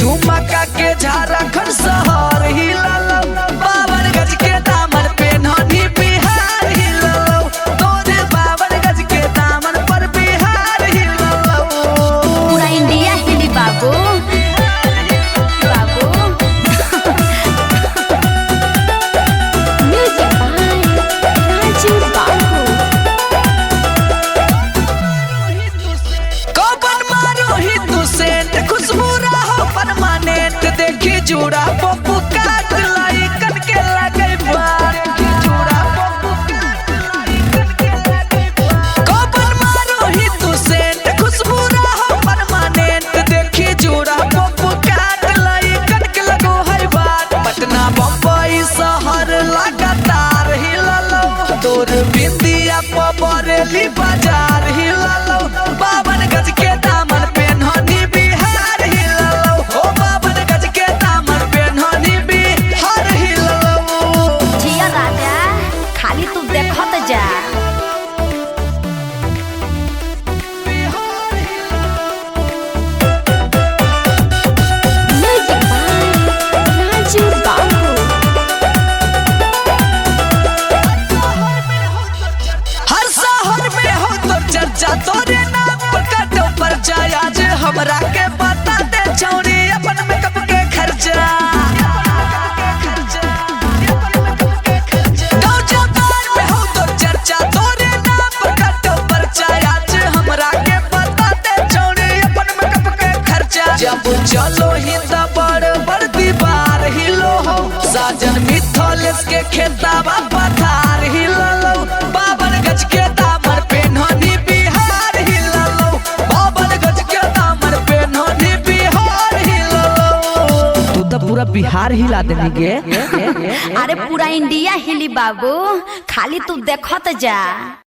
झुमका के झारखंड शहर हिललो बावन गज के दामन पे ननी बिहार हिललो तोरे बावन गज के दामन पर बिहार हिललो पूरा इंडिया हिली बाबू बाबू म्यूजिक बाय राजू बाबू कौन मारो हिंदू सेंट खुशबू रहो परमानेंट देखी जूड़ा पप्पू काट लाई कन के लगे बार जूड़ा पप्पू काट लाई कन के लगे बार कौन मारो हिंदू सेंट खुशबू रहो परमानेंट देखी जूड़ा पप्पू काट लाई कन के लगो है बार पटना बम्बई शहर लगातार हिललो तोर बिंदिया पबरेली बाजार हिललो बावन गज के दामन पे ननी बिहार हिललो ओ बावन गज के दामन पे ननी बिहार हिललो जिया राजा खाली तू देखत जा म्यूजिक बाय राजू बाबू हर शहर में हो तो चर्चा तोरे नाम पर कटो पर जाय आज हमरा के बता दे छौरी अपन मेकअप के खर्चा गाँव जवान में हो तो चर्चा तोरे नाम पर कटो पर जाय आज हमरा के बता दे छौरी अपन मेकअप के खर्चा जब चलो ही त बड़ बड़ दीवार हिलो हो साजन मिथलेस के खेताबा पथार हिललो बावन गज के दामन पे ननी बिहार हिललो बावन गज के दामन पे ननी बिहार हिललो तू तो पूरा बिहार हिला देनी गे अरे पूरा इंडिया हिली बाबू खाली तू देखत जा